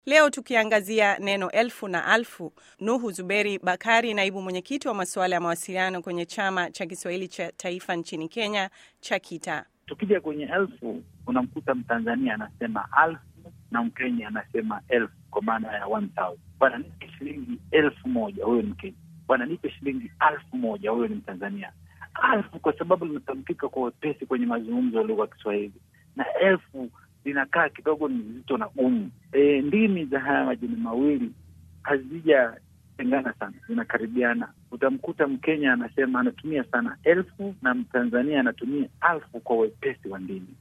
Leo tukiangazia neno elfu na alfu. Nuhu Zuberi Bakari, naibu mwenyekiti wa masuala ya mawasiliano kwenye chama cha Kiswahili cha taifa nchini Kenya cha KITA. Tukija kwenye elfu, unamkuta Mtanzania anasema alfu na Mkenya anasema elfu kwa maana ya one thousand. Bwana nipe shilingi elfu moja, huyo ni Mkenya. Bwana nipe shilingi alfu moja, huyo ni Mtanzania. Alfu kwa sababu limetamkika kwa wepesi kwenye mazungumzo ya lugha ya Kiswahili, na elfu linakaa kidogo ni zito na gumu. E, ndimi za haya majina mawili hazijatengana sana, zinakaribiana. Utamkuta Mkenya anasema anatumia sana elfu na Mtanzania anatumia alfu kwa wepesi wa ndimi.